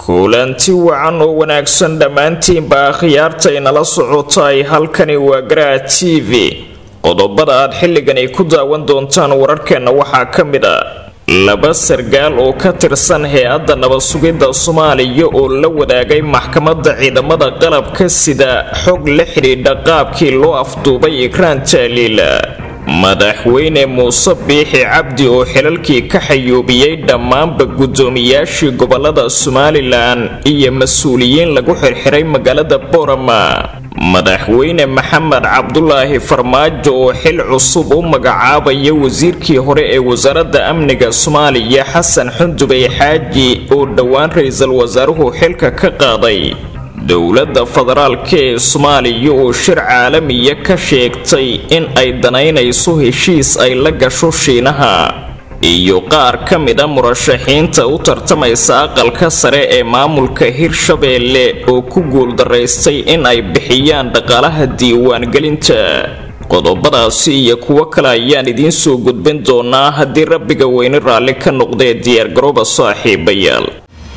kulanti wacan oo wanaagsan dhammaantiinba akhyaartaynala socotay halkani waa garaa t v qodobada aad xilligan ay ku daawan doontaan wararkeenna waxaa ka mid a laba sargaal oo ka tirsan hay-adda nabad-sugidda soomaaliya oo la wadaagay maxkamadda ciidamada qalabka sida xog la xidhiidha qaabkii loo afduubay ikraan taaliila madaxweyne muuse biixi cabdi oo xilalkii ka xayuubiyey dhammaanba guddoomiyaashii gobolada somalilan iyo mas-uuliyiin lagu xirxiray magaalada boorama madaxweyne maxamed cabdulaahi farmaajo oo xil cusub u magacaabaya wasiirkii hore ee wasaaradda amniga soomaaliya xasan xundubey xaaji oo dhowaan ra-iisul wasaaruhu xilka ka qaaday dowladda federaalka ee soomaaliya oo shir caalamiya ka sheegtay in ay danaynayso heshiis ay la gasho shiinaha iyo qaar ka mid a murashaxiinta u tartamaysa aqalka sare ee maamulka hirshabeelle oo ku guuldaraystay in ay bixiyaan dhaqaalaha diiwaangelinta qodobadaasi iyo kuwo kale ayaan idiin soo gudbin doonaa haddii rabbiga weyne raalli ka noqdee diyaargarooba saaxiibayaal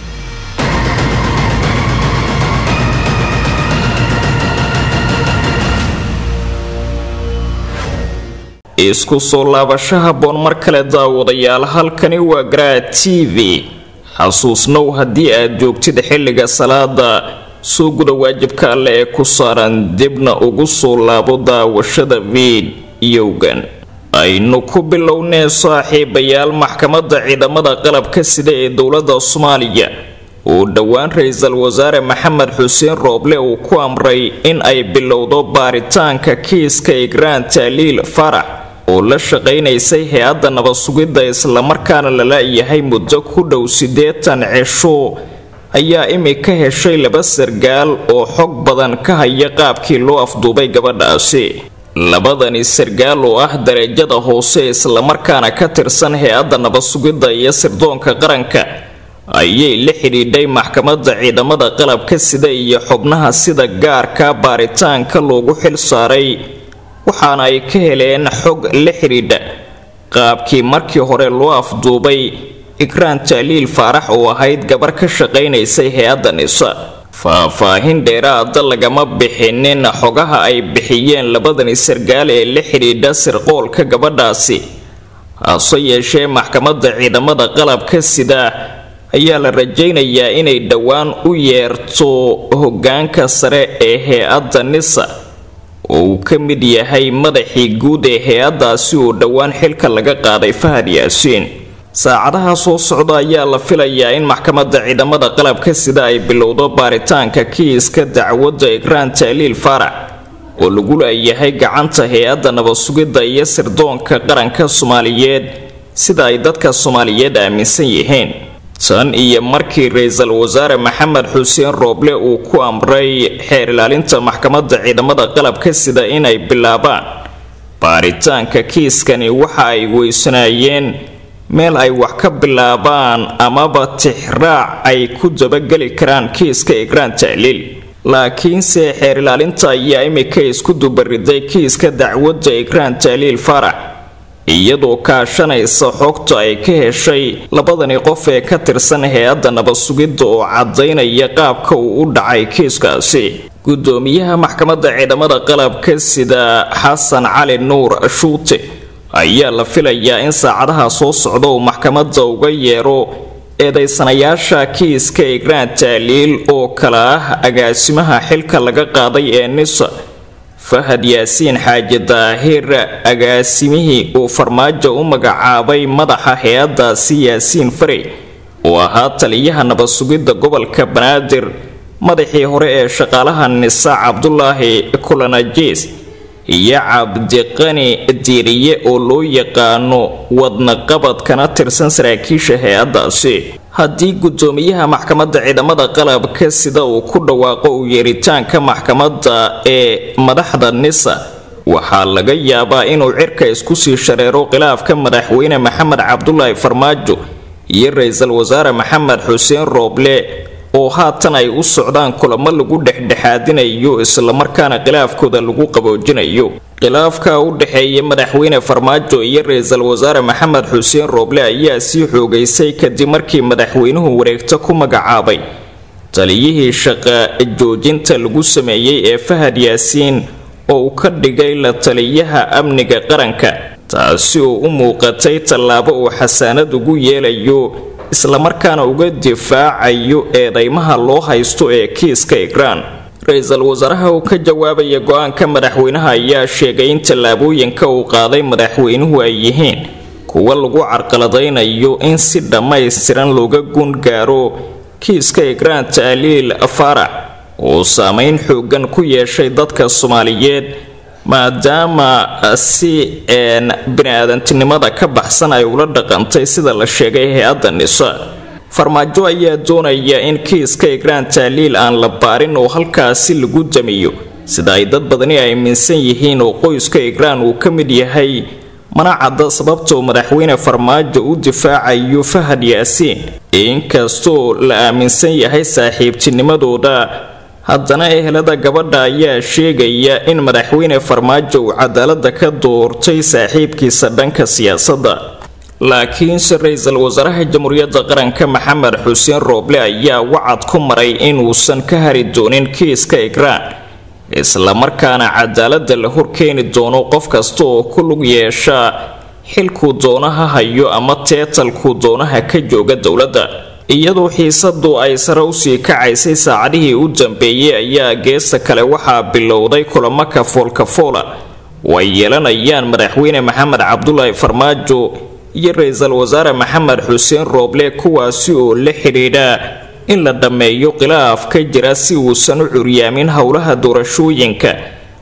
isku soo laabasho habboon mar kale daawadayaal halkani waa garaa t v xasuusnow haddii aad joogtid xilliga salaada soo guda waajibka alle ee ku saaran dibna ugu soo laabo daawashada fiidiyowgan aynu ku bilownee saaxiibayaal maxkamadda ciidamada qalabka sida ee dowladda soomaaliya uu dhowaan ra-iisul wasaare maxamed xuseen rooble uu ku amray in ay bilowdo baaritaanka kiiska igraan taaliil farax oo la shaqaynaysay hay-adda nabad-sugidda islamarkaana lala yahay muddo ku dhow siddeetan cisho ayaa imika heshay laba sargaal oo xog badan ka haya qaabkii loo afduubay gabadhaasi labadani sargaal oo ah darajada hoose islamarkaana ka tirsan hay-adda nabad-sugidda iyo sirdoonka qaranka ayay la xidhiidhay maxkamadda ciidamada qalabka sida iyo xubnaha sida gaarka baaritaanka loogu xil saaray waxaana ay ka heleen xog la xidhiidha qaabkii markii hore loo afduubay ikraan taaliil faarax oo ahayd gabar ka shaqaynaysay hay-adda nisa faah-faahin dheeraada lagama bixinin xogaha ay bixiyeen labadani sargaal ee la xidhiidha sirqoolka gabadhaasi hase yeeshee maxkamadda ciidamada qalabka sida ayaa la rajaynayaa inay dhowaan u yeerto hoggaanka sare ee hay-adda nisa oo uu ka mid yahay madaxii guud ee hay-addaasi oo dhowaan xilka laga qaaday fahad yaasiin saacadaha soo socda ayaa la filayaa in maxkamadda ciidamada qalabka sida ay bilowdo baaritaanka kiiska dacwadda ikraan taaliil faarax oo lagu leeyahay gacanta hay-adda nabad-sugidda iyo sirdoonka qaranka soomaaliyeed sida ay dadka soomaaliyeed aaminsan yihiin tan iyo markii ra-iisul wasaare maxamed xuseen rooble uu ku amray xeer ilaalinta maxkamadda ciidamada qalabka sida inay bilaabaan baaritaanka kiiskani waxa ay weysanaayeen meel ay wax ka bilaabaan amaba tixraac ay ku dabageli karaan kiiska igraan taaliil laakiinse xeer ilaalinta ayaa imika isku dubariday kiiska dacwadda igraan taaliil farax iyadoo kaashanaysa xogta ay ka heshay labadani qof ee ka tirsan hay-adda nabad-sugidda oo caddaynaya qaabka uu u dhacay kiiskaasi guddoomiyaha maxkamadda ciidamada qalabka sida xasan cali nuur shuute ayaa la filayaa in saacadaha soo socda uu maxkamadda uga yeero eedaysanayaasha kiiska igraan taaliil oo kale ah agaasimaha xilka laga qaaday ee nisa fahad yaasiin xaaji daahir agaasimihii uu farmaajo u magacaabay madaxa hay-addaasi yaasiin farey oo ahaa taliyaha nabad-sugidda gobolka banaadir madaxii hore ee shaqaalaha nisa cabdulaahi kulanajiis iyo cabdiqani diiriye oo loo yaqaano wadnaqabad kana tirsan saraakiisha hay-addaasi haddii guddoomiyaha maxkamadda ciidamada qalabka sida uu ku dhawaaqo u yeeritaanka maxkamadda ee madaxda nisa waxaa laga yaabaa inuu cirka isku sii shareero khilaafka madaxweyne maxamed cabdulaahi farmaajo iyo ra-iisul wasaare maxamed xuseen rooble oo haatan ay u socdaan kulamo lagu dhexdhexaadinayo islamarkaana khilaafkooda lagu qaboojinayo khilaafka u dhexeeya madaxweyne farmaajo iyo ra-iisul wasaare maxamed xuseen rooble ayaa sii xoogaysay kadib markii madaxweynuhu wareegto ku magacaabay taliyihii shaqa joojinta lagu sameeyey ee fahad yaasiin oo uu ka dhigay la taliyaha amniga qaranka taasi oo u muuqatay tallaabo uu xasaanad ugu yeelayo islamarkaana uga difaacayo eedeymaha loo haysto ee kiiska igraan ra-iisul wasaaraha uu ka jawaabaya go-aanka madaxweynaha ayaa sheegay in tallaabooyinka uu qaaday madaxweynuhu ay yihiin kuwa lagu carqaladaynayo in si dhammaystiran looga gun gaaro kiiska igraan taaliil faarax uu saameyn xoogan ku yeeshay dadka soomaaliyeed maadaama si een bini-aadantinimada ka baxsan ay ula dhaqantay sida la sheegay hay-adda nisa farmaajo ayaa doonaya in kiiska igraan taaliil aan la baarin oo halkaasi lagu damiyo sida ay dad badani aaminsan yihiin oo qoyska igraan uu ka mid yahay mana cadda sababtoo madaxweyne farmaajo u difaacayo fahad yaasiin inkastoo la aaminsan yahay saaxiibtinimadooda haddana ehelada gabadha ayaa sheegaya in madaxweyne farmaajo uu cadaalada ka doortay saaxiibkiisa dhanka siyaasadda laakiinse ra-iisul wasaaraha jamhuuriyadda qaranka maxamed xuseen rooble ayaa wacad ku maray inuusan ka hari doonin kiiska igraan islamarkaana cadaalada la horkeeni doono qof kasta oo ku lug yeesha xilkuu doonaha hayo ama teetalkuu doonaha ka jooga dowladda iyadoo xiisadu ay sare usii kacaysay saacadihii u dambeeyey ayaa geesta kale waxaa bilowday kulamo kafoolkafoola oo ay yeelanayaan madaxweyne maxamed cabdulaahi farmaajo iyo ra-iisul wasaare maxamed xuseen rooble kuwaasi oo la xidhiidha in la dhammeeyo khilaaf ka jira si uusan u curyaamin howlaha doorashooyinka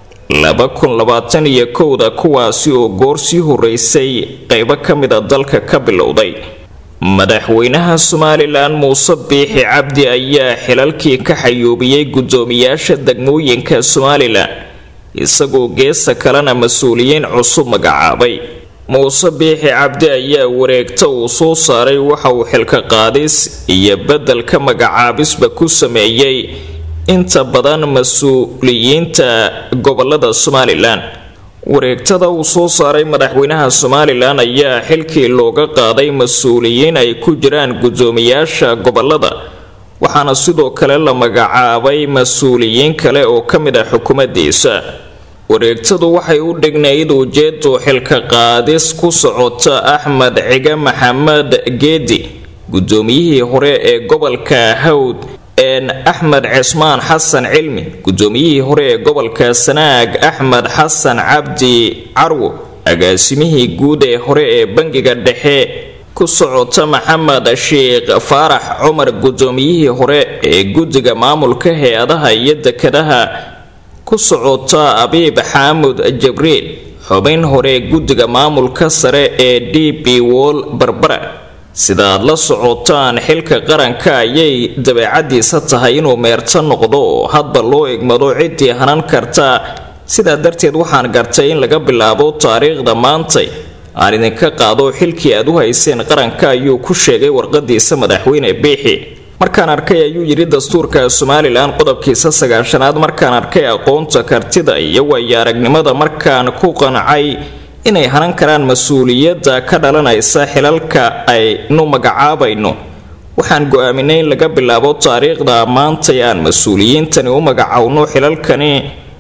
laba kun labaatan iyo kowda kuwaasi oo goor sii horeysay qaybo ka mida dalka ka bilowday madaxweynaha somalilan muuse biixi cabdi ayaa xilalkii ka xayoobiyey guddoomiyaasha degmooyinka somalilan isagoo geesta kalena mas-uuliyiin cusub magacaabay muuse biixi cabdi ayaa wareegta uu soo saaray waxa uu xilka qaadis iyo beddelka magacaabisba ku sameeyey inta badan mas-uuliyiinta gobolada somalilan wareegtada uu soo saaray madaxweynaha somalilan ayaa xilkii looga qaaday mas-uuliyiin ay ku jiraan guddoomiyaasha gobolada waxaana sidoo kale la magacaabay mas-uuliyiin kale oo ka mid ah xukuumaddiisa wareegtadu waxay u dhignayd ujeedu xilka qaadis ku socota axmed cige maxamed geedi guddoomiyihii hore ee gobolka hawd een axmed cismaan xasan cilmi guddoomiyihii hore ee gobolka sanaag axmed xasan cabdi carwo agaasimihii guud ee hore ee bangiga dhexe ku socota maxamed sheekh faarax cumar guddoomiyihii hore ee guddiga maamulka hay-adaha iyo dekadaha ku socota abiib xaamud jabriil xubin hore guddiga maamulka sare ee d b wol barbara sidaad la socotaan xilka qaranka ayay dabeecadiisa tahay inuu meerto noqdo oo hadba loo egmado ciddii hanan karta sidaa darteed waxaan gartay in laga bilaabo taariikhda maantay aan idinka qaado xilkii aad u hayseen qaranka ayuu ku sheegay warqadiisa madaxweyne biixi markaan arkay ayuu yidhi dastuurka somalilan qodobkiisa sagaashanaad markaan arkay aqoonta kartida iyo waayo aragnimada markaan ku qancay inay hanan karaan mas-uuliyadda ka dhalanaysa xilalka aynu magacaabayno waxaan go-aaminay in laga bilaabo taariikhda maantay aan mas-uuliyiintani u magacowno xilalkani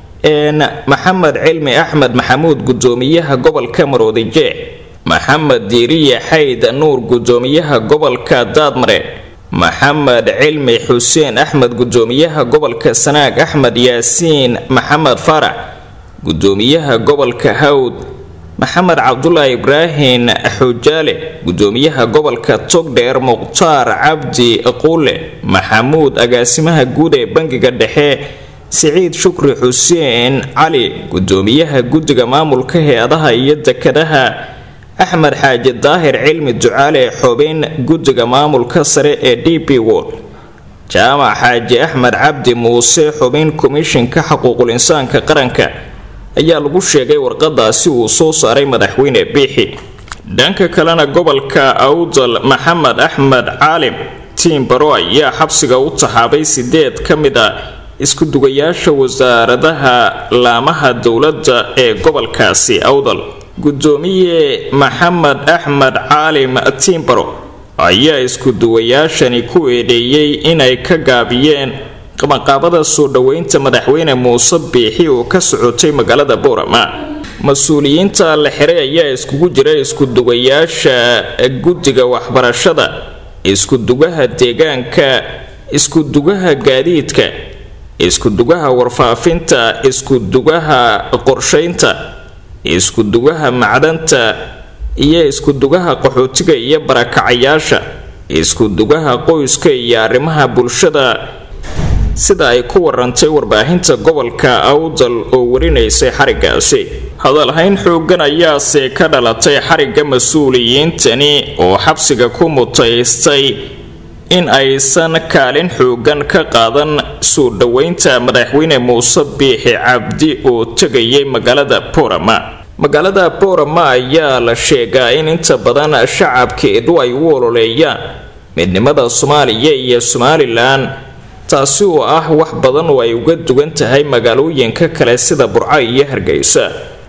een maxamed cilmi axmed maxamuud guddoomiyaha gobolka maroodijeex maxamed diiriye xayd nuur guddoomiyaha gobolka daadmare maxamed cilmi xuseen axmed guddoomiyaha gobolka sanaag axmed yaasiin maxamed faarax guddoomiyaha gobolka hawd maxamed cabdulaahi ibraahin xujaale guddoomiyaha gobolka togdheer mukhtaar cabdi quule maxamuud agaasimaha guud ee bangiga dhexe siciid shukri xuseen cali guddoomiyaha guddiga maamulka hay-adaha iyo dekadaha axmed xaaji daahir cilmi ducaale xubin guddiga maamulka sare ee d b wol jaamac xaaji axmed cabdi muuse xubin komishinka xuquuqul insaanka qaranka ayaa lagu sheegay warqadaasi uu soo saaray madaxweyne biixi dhanka kalena gobolka awdal maxamed axmed caalim tiimbaro ayaa xabsiga u taxaabay sideed ka mid a isku dugayaasha wasaaradaha laamaha dowladda ee gobolkaasi awdal guddoomiye maxamed axmed caalim tiimbaro ayaa isku-duwayaashani ku eedeeyey inay ka gaabiyeen qabanqaabada soo dhoweynta madaxweyne muuse biixi oo ka socotay magaalada boorama mas-uuliyiinta la xiray ayaa iskugu jira isku-duwayaasha guddiga waxbarashada isku-dugaha deegaanka isku-dugaha gaadiidka isku-dugaha warfaafinta isku-dugaha qorshaynta isku-dugaha macdanta iyo isku-dugaha qaxootiga iyo barakacayaasha isku-dugaha qoyska iyo arrimaha bulshada sida ay ku warantay warbaahinta gobolka awdal oo warinaysay xarigaasi hadalhayn xoogan ayaase ka dhalatay xarigga mas-uuliyiintani oo xabsiga ku mutaystay in aysan kaalin xoogan ka qaadan soo dhoweynta madaxweyne muuse biixi cabdi oo tegayay magaalada boorama magaalada boorama ayaa la sheegaa in inta badan shacabkeedu ay u ololeeyaan midnimada soomaaliya iyo somalilan taasi oo ah wax badan oo ay uga duwan tahay magaalooyinka kale sida burco iyo hargeysa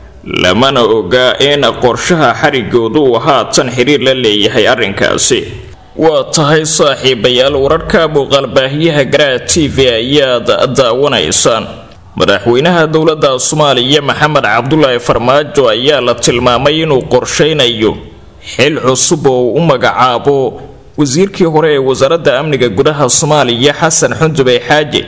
lamana oga in qorshaha xarigoodu uu haatan xiriir la leeyahay arrinkaasi waa tahay saaxiibayaal wararka muuqaalbaahiyaha garaa t v ayaad daawanaysaan madaxweynaha dowladda soomaaliya maxamed cabdulaahi farmaajo ayaa la tilmaamay inuu qorshaynayo xil cusub oo uu u magacaabo wasiirkii hore ee wasaaradda amniga gudaha soomaaliya xasan xundubey xaaji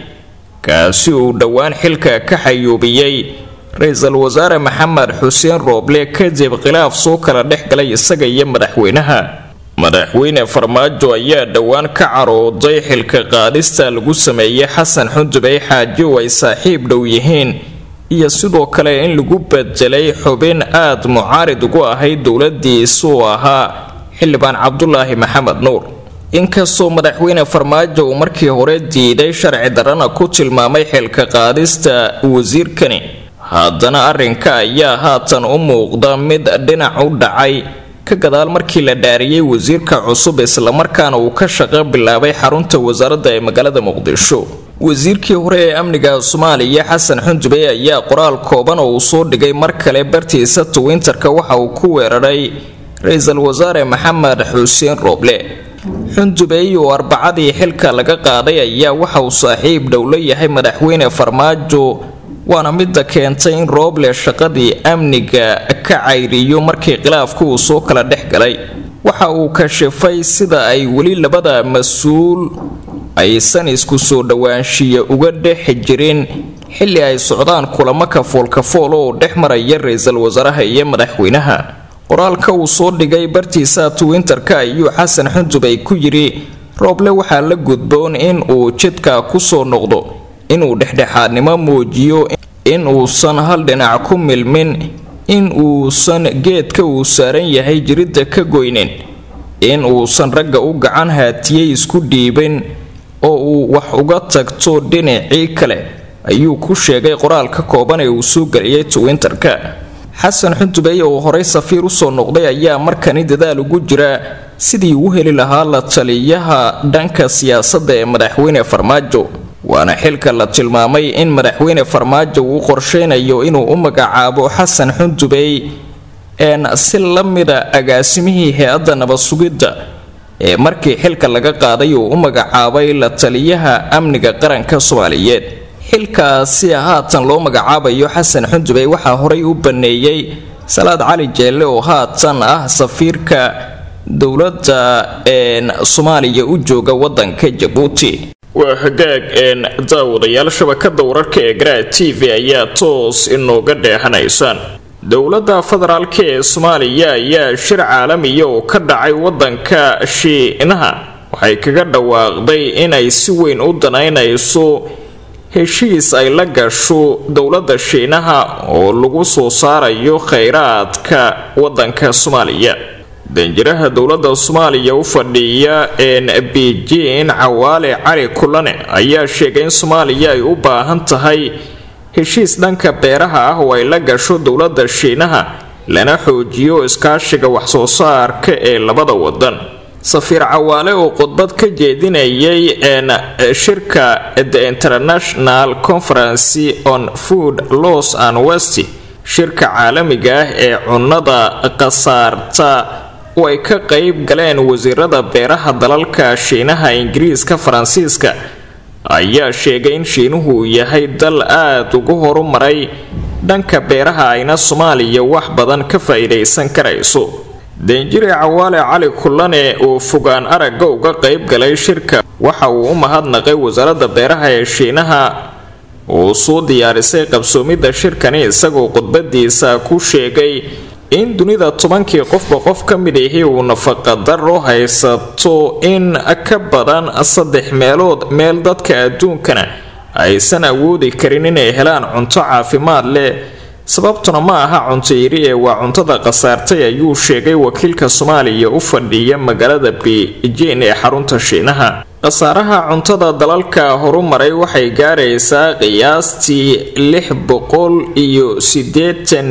kaasi uu dhowaan xilka ka xayuubiyey ra-iisul wasaare maxamed xuseen rooble kadib khilaaf soo kala dhex galay isaga iyo madaxweynaha madaxweyne farmaajo ayaa dhowaan ka carooday xilka qaadista lagu sameeyey xasan xundubey xaaji oo ay saaxiib dhow yihiin iyo sidoo kale in lagu bedelay xubin aad mucaarid ugu ahayd dowladiisa oo ahaa xildhibaan cabdulaahi maxamed nuur inkastoo madaxweyne farmaajo uu markii hore diiday sharci darana ku tilmaamay xilka qaadista wasiirkani haddana arrinka ayaa haatan u muuqda mid dhinac u dhacay ka gadaal markii la dhaariyey wasiirka cusub islamarkaana uu ka shaqo bilaabay xarunta wasaaradda ee magaalada muqdisho wasiirkii hore ee amniga soomaaliya xasan xundubey ayaa qoraal kooban oo uu soo dhigay mar kale bartiisa twinterka waxa uu ku weeraray ra-iisul wasaare maxamed xuseen rooble xundubey oo arbacadii xilka laga qaaday ayaa waxa uu saaxiib dhow la yahay madaxweyne farmaajo waana midda keentay in rooble shaqadii amniga ka cayriyo markii khilaafku uu soo kala dhex galay waxa uu kashifay sida ay weli labada mas-uul aysan isku soo dhowaanshiya uga dhex jirin xilli ay socdaan kulamo kafoolkafool oo dhex maraya ra-iisul wasaaraha iyo madaxweynaha qoraalka uu soo dhigay bartiisa twinterka ayuu xasan xundubey ku yidhi rooble waxaa la gudboon in uu jidka kusoo noqdo inuu dhexdhexaadnimo muujiyo in uusan hal dhinac ku milmin in uusan geedka uu saaran yahay jiridda ka goynin in uusan ragga u gacan haatiyey isku dhiibin oo uu wax uga tagto dhinacii kale ayuu ku sheegay qoraalka kooban ee uu soo geliyay twinterka xasan xundubey oo horey safiir usoo noqday ayaa markani dadaal ugu jira sidii uu heli lahaa la taliyaha dhanka siyaasadda ee madaxweyne farmaajo waana xilka la tilmaamay in madaxweyne farmaajo uu qorsheynayo inuu u magacaabo xasan xundubey een si la mida agaasimihii hay-adda nabad-sugidda ee markii xilka laga qaaday uu u magacaabay la taliyaha amniga qaranka soomaaliyeed xilkaasi haatan loo magacaabayo xasan xundubey waxaa horey u baneeyey salaad cali jeelle oo haatan ah safiirka dowladda soomaaliya u jooga wadanka jabuuti waa hagaag een daawadayaal shabakada wararka ee garaa t v ayaa toos inooga dheehanaysaan dowladda federaalka ee soomaaliya ayaa shir caalamiya oo ka dhacay wadanka shiinaha waxay kaga dhawaaqday inay si weyn u danaynayso heshiis ay la gasho dowladda shiinaha oo lagu soo saarayo khayraadka wadanka soomaaliya danjiraha dowladda soomaaliya u fadhiya een beijing cawaale cali kulane ayaa sheegay in soomaaliya ay u baahan tahay heshiis dhanka beeraha ah oo ay la gasho dowladda shiinaha lana xoojiyo iskaashiga waxsoo saarka ee labada wadan safiir cawaale oo khudbad ka jeedinayay een shirka the international conference on food loss and west shirka caalamiga ah ee cunnada khasaarta oo ay ka qayb galeen wasiirada beeraha dalalka shiinaha ingiriiska faransiiska ayaa sheegay in shiinuhu uu yahay dal aada ugu horumaray dhanka beeraha ayna soomaaliya wax badan ka faa-iidaysan karayso danjire cawaale cali kullane oo fogaan aragga uga qayb galay shirka waxa uu u mahadnaqay wasaaradda beeraha ee shiinaha uu soo diyaarisay qabsoomidda shirkani isagoo khudbadiisa ku sheegay in dunida tobankii qofba qof ka mid ahi uu nafaqadaro haysato in ka badan saddex meelood meel dadka adduunkana aysan awoodi karin inay helaan cunto caafimaad leh sababtuna ma aha cunto yiri ee waa cuntada khasaartay ayuu sheegay wakiilka soomaaliya u fadhiya magaalada beijing ee xarunta shiinaha khasaaraha cuntada dalalka horumaray waxay gaaraysaa qiyaastii lix boqol iyo siddeetan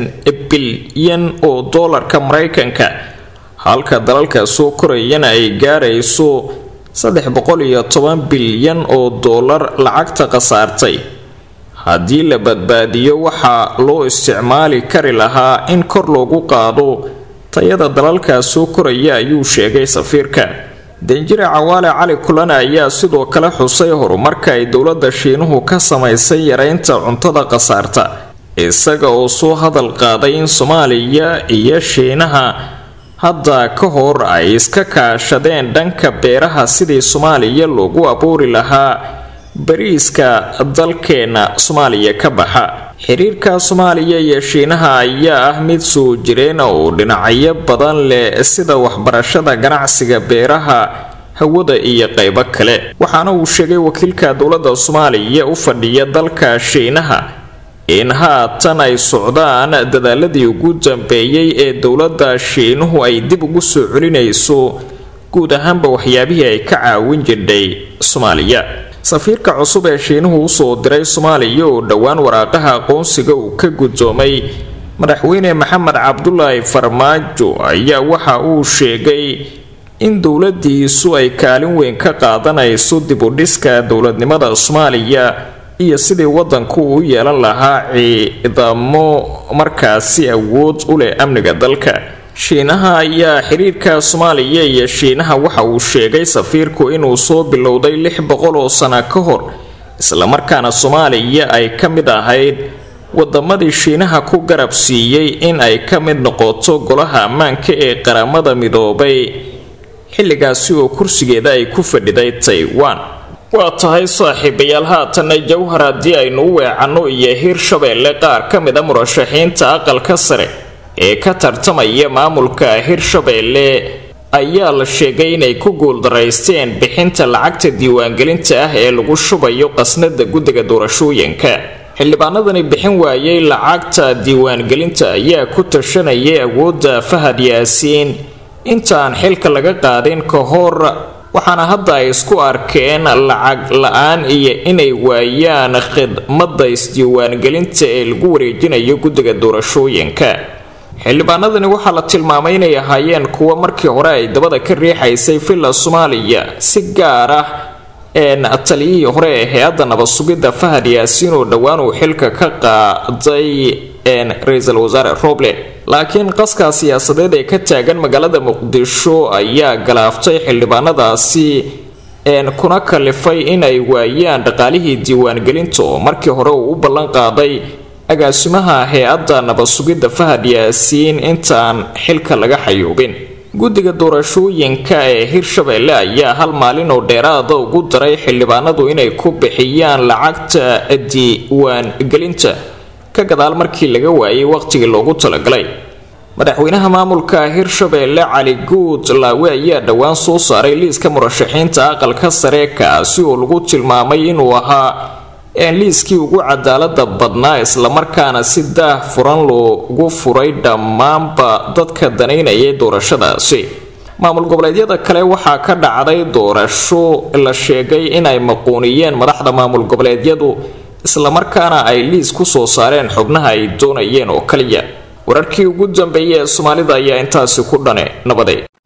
bilyan oo doolarka maraykanka halka dalalka soo korayana ay gaarayso saddex boqol iyo toban bilyan oo doolar lacagta khasaartay haddii la badbaadiyo waxaa loo isticmaali kari lahaa in kor loogu qaado tayada dalalka soo koraya ayuu sheegay safiirka danjire cawaale cali kulane ayaa sidoo kale xusay horumarka ay dowladda shiinuhu ka samaysay yareynta cuntada khasaarta isaga oo soo hadal qaaday in soomaaliya iyo shiinaha hadda ka hor ay iska kaashadeen dhanka beeraha sidii soomaaliya loogu abuuri lahaa bariiska dalkeena soomaaliya ka baxa xiriirka soomaaliya iyo shiinaha ayaa ah mid soo jireena oo dhinacyo badan leh sida waxbarashada ganacsiga beeraha hawada iyo qaybo kale waxaana uu sheegay wakiilka dowladda soomaaliya u fadhiya dalka shiinaha in haatan ay socdaan dadaaladii ugu dambeeyey ee dowladda shiinuhu ay dib ugu soo celinayso guud ahaanba waxyaabihii ay ka caawin jirdhay soomaaliya safiirka cusub ee shiinuhu usoo diray soomaaliya oo dhowaan waraaqaha aqoonsiga uu ka guddoomay madaxweyne maxamed cabdulaahi farmaajo ayaa waxa uu sheegay in dowladiisu ay kaalin weyn ka qaadanayso dib u dhiska dowladnimada soomaaliya iyo sidii wadanku u yeelan lahaa ciidamo markaasi awood u leh amniga dalka shiinaha ayaa xiriirka soomaaliya iyo shiinaha waxa uu sheegay safiirku inuu soo bilowday lix boqol oo sano ka hor islamarkaana soomaaliya ay ka mid ahayd wadamadii shiinaha ku garab siiyey in ay ka mid noqoto golaha ammaanka ee qaramada midoobay xilligaasi oo kursigeeda ay ku fadhiday taiwan waa tahay saaxiibayaal haatanna jawhar haddii aynu u weecanno iyo hirshabeelle qaar ka mid a murashaxiinta aqalka sare ee ka tartamaya maamulka hirshabeelle ayaa la sheegay inay ku guuldaraysteen bixinta lacagta diiwaangelinta ah ee lagu shubayo qasnada guddiga doorashooyinka xildhibaanadani bixin waayey lacagta diiwaangelinta ayaa ku tashanayay awoodda fahad yaasiin intaan xilka laga qaadin ka hor waxaana hadda ay isku arkeen lacag la-aan iyo inay waayaan khidmadda isdiiwaangelinta ee lagu wareejinayo guddiga doorashooyinka xildhibaanadani waxaa la tilmaamay inay ahaayeen kuwa markii hore ay dabada ka riixaysay villa soomaaliya si gaar ah taliyihii hore ee hay-adda nabad sugidda fahad yaasiin oo dhowaan uu xilka ka qaaday ra-iisul wasaare roble laakiin qaska siyaasadeed ee ka taagan magaalada muqdisho ayaa galaaftay xildhibaanadaasi kuna kalifay inay waayaan dhaqaalihii diiwaangelinta oo markii hore uu u ballan qaaday agaasimaha hay-adda nabad sugidda fahad yaasiin intaan xilka laga xayuubin guddiga doorashooyinka ee hirshabeelle ayaa hal maalin oo dheeraada ugu daray xildhibaanadu inay ku bixiyaan lacagta diiwaangelinta ka gadaal markii laga waayay waqtigii loogu talagalay madaxweynaha maamulka hirshabeelle cali guud laawe ayaa dhowaan soo saaray liiska murashaxiinta aqalka sare kaasi oo lagu tilmaamay inuu ahaa liiskii ugu cadaalada badnaa islamarkaana si daah furan loogu furay dhammaanba dadka danaynayay doorashadaasi maamul goboleedyada kale waxaa ka dhacday doorasho la sheegay inay maquuniyeen madaxda maamul goboleedyadu islamarkaana ay liis ku soo saareen xubnaha ay doonayeen oo kaliya wararkii ugu dambeeyay ee soomaalida ayaa intaasi ku dhane nabaday